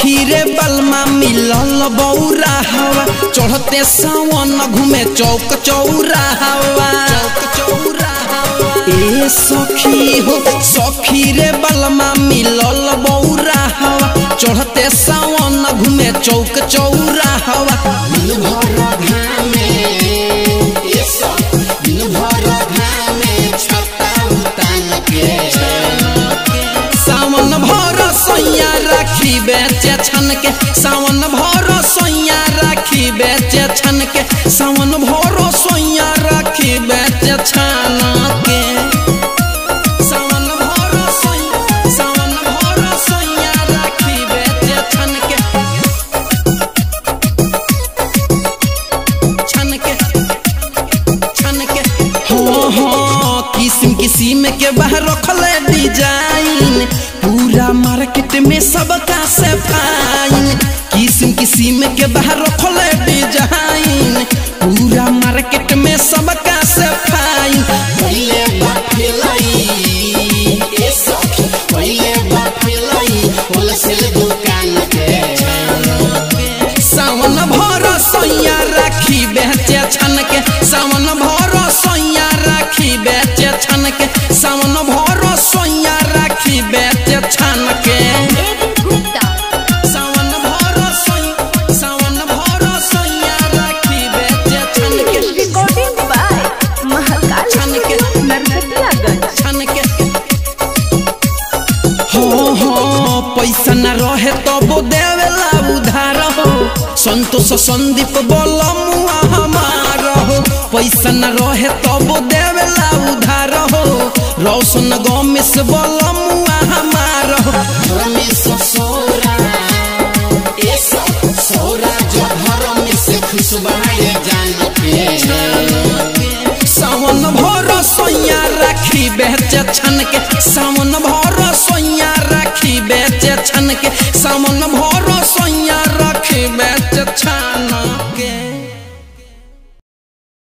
सखी रे बलमा मिलल बौरा हवा चढ़ते सावन घूमे चौक चौरा हवा चौक चौरा हवा ए सखी हो सखी रे बलमा मिलल बौरा हवा चढ़ते सावन घूमे चौक चौरा हवा दिन भर घामे ये सब दिन भर घामे छत्ता उतान के सावन भर सैया राखी बेचे छन के सावन भर सैया राखी बेचे छन के सावन भर सैया राखी बेचे छन के सावन भर सैया सावन भर सैया राखी बेचे छन के छन के छन के हाँ हाँ किस्म किस्म के बाहर रखले डिजाइन पूरा मार्केट में सबका से फाइन किस्म किस्म के बाहर रखले डिजाइन पूरा मार्केट में सबका से फाइन पहिले बाफिलाई ये सब पहिले बाफिलाई होलसेल दुकान के सावन भर सैया राखी बेचे छन के सावन भर सैया राखी बेचे छन के सावन भर सैया राखी बेचे छन के सावन भर सैया सावन भर सैया राखी बेचे छन के रिकॉर्डिंग बाय महाकाल छन के नरकटियागंज छन के हाँ हाँ पैसा न रहे तब देवेला उधार हो संतोष संदीप बोल मुआ हमार हो पैसा न रहे तब देवेला उधार हो रोशन गमेश बोल मुआ हमार हो रमेश सोरा ये सब सोरा जो घर में से खुशबाए जान के सावन भर सैया राखी बेचे छन के सावन भर सैया राखी बेचे छन के सावन